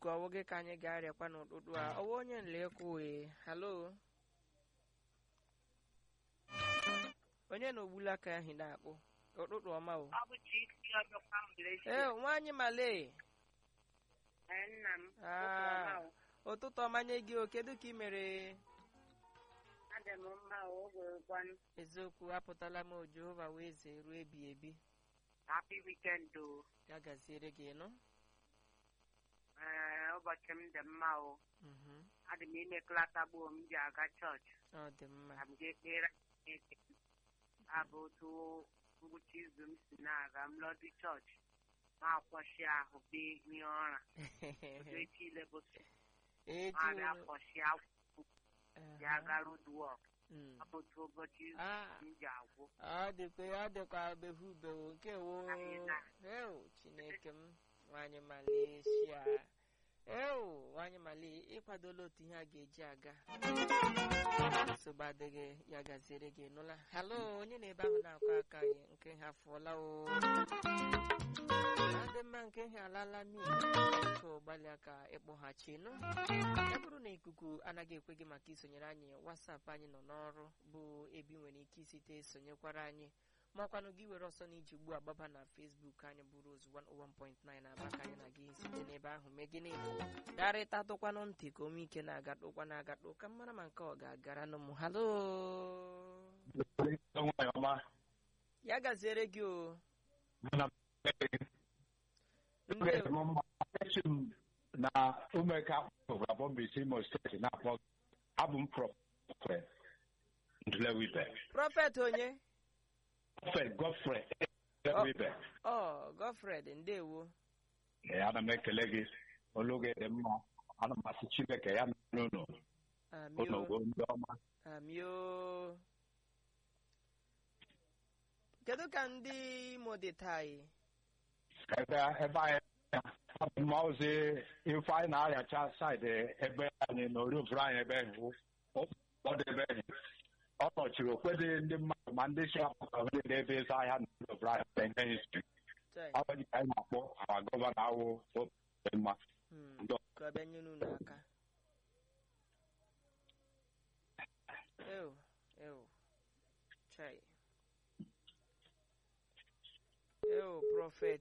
biko ọwụ gị ka anyị ga-arịakwa n'ụtụtụ a ọwụ onye nlekwuwe halo onye na ogbula aka ahụ na-akpụ ụtụtụ ọma o Ọ bụ chi isi ọjọkwa Malaysia. ee nwaanyị male Ee, nna m. Ah. Ụtụtụ ọma o. ụtụtụ ọma nye gị o kedu ka ị mere Adị m mma o, oge gwanụ. eziokwu apụtala m o jehova wee ze ruo ebi ebi Happy weekend o. ya gaziere gị nụ Ee, ụbọchị m dị mma o. Mhm. Adị m ime klata gboo m ji aga chọọchị. ọ dị mma Ka m ga-ekpere Chineke. Abụ otu ngwụcha izu m si na-aga m lọdị chọọchị. Ma akwọshi ahụ bee ihe ọra. Otu echi ile bụ echi ma bịa unu- kwọshi akwụ ya Aha. ga road work. Mm. Ọ bụ otu ụbọchị izu Ah. m ji agwụ. ọ dịkwa ọ dịkwa behu behu nke wo Anyị na- ewu chineke m nwanyị malaysia ewu nwanyị mali ịkwadola otu ihe a ga-eji aga nsogbu adịghị ya gaziere gị nụla halo onye na-ebe ahụ na-akọ aka gị nke ha fụọla o adị mma nke ha alala mi so gbalịa ka ịkpọghachi nụ ya bụrụ na ikuku anaghị ekwe gị maka isonyere anyị wasapụ anyị nọ n'ọrụ bụ ebe ị nwere ike isite sonyekwara anyị makwanụ gị were ọsọ n'iji ugbu a gbaba na fesbuk anyị bụ Rose 101.9 aba ka anyị na gị site n'ebe ahụ mee gịnị darịta tụkwanụ ntị ka ome ike na-agatụkwa na-agatụ ka mara ma nke ọ ga-agara nụ m halo nwanyị ọma ya gaziere gị o mana ndị m mma echi m na umeka gwara bọmbisi imo steeti na-akpọ abụ m prọfet ndlewibe prọfet onye prọfet gofre ndlewibe ọ gofred ndewo Ee, ana m ekele gị olu gị dị mma ana m asị chineke ya n'ụlọ amio ụlọ ndị ọma amio kedu ka ndị imo dị taa ị? ebe ebe anyị abụ m ozi ife anyị na-arịacha saịdị ebe anyị na oriofuru anyị ebe hụ ọdebe ọ nọchiri okwedị ndị mmadụ ma ndị si apụta ndị na-ebe ịsa ahịa na oriofuru anyị ebe ihe isi Chai. abụghị ka anyị na-akpọ awa gọvanọ awụ obi mma Hmm. Ndị ka ọ bịa nyere unu aka ew ew chai ew prọfet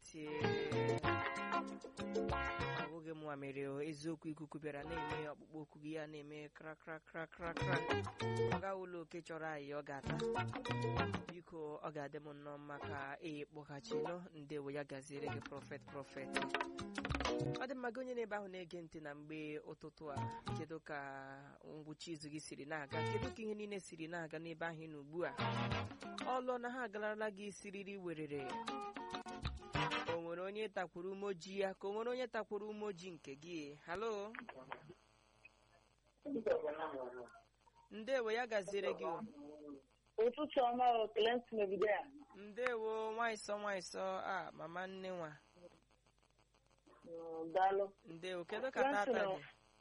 abụghị m mere o, eziokwu ikuku bịara na-eme ọkpụkpọ okwu gị ya na-eme kra kra kra kra kra ọ gaghị ụlọ oke chọrọ anyị ọ ga-ata biko ọ ga-adị m nnọọ mma ka e kpọghachinụ ndewo ya gaziere gị prọfet prọfet ọ dị mma gị onye n'ebe ahụ na-ege ntị na mgbe ụtụtụ a kedu ka ngwụcha izu gị siri na-aga kedu ka ihe niile siri na-aga n'ebe ahụ ị nọ ugbu a ọlụ na ha agalarala gị siriri werere o nwere onye takwuru umoji ya ka o nwere onye takwuru umoji nke gị halo ndewo ya gaziere gị o. ụtụtụ ọma o Clement obido ya ndewo nwaịsọ nwaịsọ a mama nne nwa Mm, daalụ ndewo kedu ka tata dị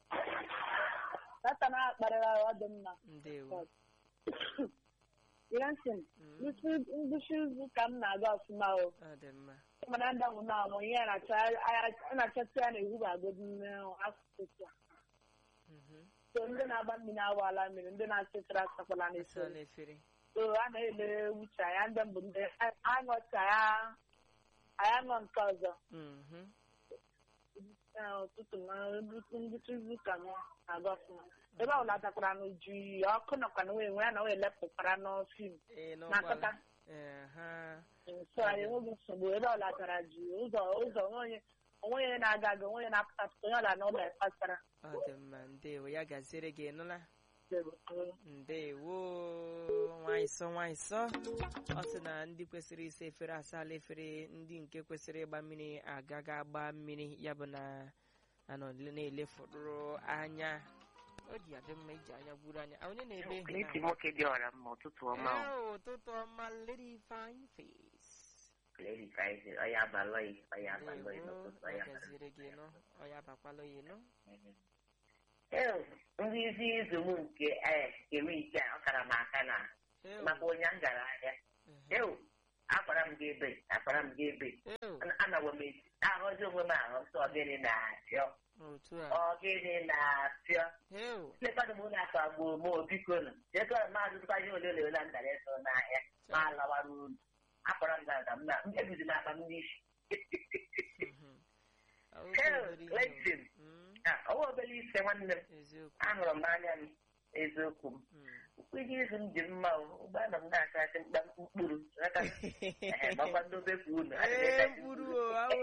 tata na-akparịrị ahụ ọ dị mma ndewo Clement Mm, ngwụsị izu ka m na-aga ọfụma o ọ dị mma mana ndanwụ na-amụ ihe a na-achọta ya na-ewu agodi asụsụ a Mhm. so ndị na-agba mmiri awaala mmiri ndị na-achịchara achakwala Isi ọ n'efere na-efere so a na-ele wuche anya ndị mbụ ndị aṅụcha ya anyị aṅụ nke ọzọ Mhm. Ee, ụtụtụ na ngwụcha izu ka m na-aga ọfụma ebe ọ latakwara n'uju iyi ọkụ nọkwa na wee ya na wee lepụkwara n'ọfim Ee, na n'ụgbọala. nkata Ee, ha. so anyị enweghị nsogbu ebe ọ latara ji ụzọ ụzọ onye onye na-aga aga onye na-apụtapụta onye ọla n'ụlọ kpatara ọ dị mma ndewo ya gaziere gị nụla ndewo nwaịsọ nwaịsọ ọ sị na ndị kwesịrị ịsa efere asala efere ndị nke kwesịrị ịgba mmiri agaghị agba mmiri ya bụ na anọ na-elefụrụ anya o ji adị mma iji anya gburu anya onye na-ebe ehi Kleti na nwoke dị ọra mma ụtụtụ ọma o. Ee, ụtụtụ ọma lady fine face Kleti ka anyị sị, ọ ya abalọghị ọ ya abalọghị ndewo n'ụtụtụ ọ ya ya gaziere gị nụ ọ ya bakwala oyi nụ Ee, ndị isi izu m nke ee iri ise a, ọ kara m aka na Ew. maka onye m gara ahịa Mhm. Ew, akwara m gị ebe akwara m gị ebe Ew, anawo m esi ahụzi onwe m ahụ nsọ gịnị na-apịọ otu a ọ gịnị na-apịọ Ew, lekwanụ m ụlọ akụ agbụ m obikonu chekọrọ maazị tụkwa ihe ole ole na ndara eso n'ahịa ma lawara ulu akwara m gaga m na ebizi m akpa m n'isi mhm. Ọ bụ Hell, obere ihe o. Clayton. Mm, Ah, ọwa obere ise nwanne m eziokwu ahụrụ m n'anya m eziokwu m Mm. ụkwụ ihe izu m dị mma o ụgbọ anọ m na-asa asị mkpa mkpụrụ ghọta? Ehe, makwa ndobe ka unu adịghị ee etachi mkpụrụ o awụ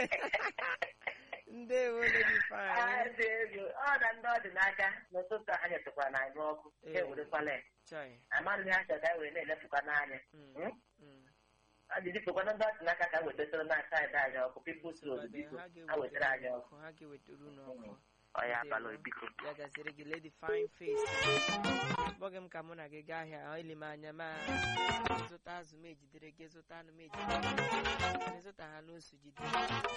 ndewo lady Ah, fine dị ego ọ na ndị ọdịnaka n'ụtụtụ a nyetụkwara na anyị ọkụ Ee. ewerekwala ya chai amaghị ha chọrọ ka e were na-elefụkwa n'anya Mm, Hmm? mm. ọ dị dịkwana ndị ọdịnaka ka wetara na saịdị anyị ọkụ pipụls road Tụkwadị, biko ha ha wetara anyị ga-ewetara ọkụ ọkụ ha ga-ewetara unu ọkụ ọ ya Ndewo. abalị biko ya gaziri gị lady fine face kpọghị m ka mụ na gị gaa ahịa ili m anya ma zụta azụ m ejidere gị zụta anụ m ejidere gị ịzụta ha n'osu jide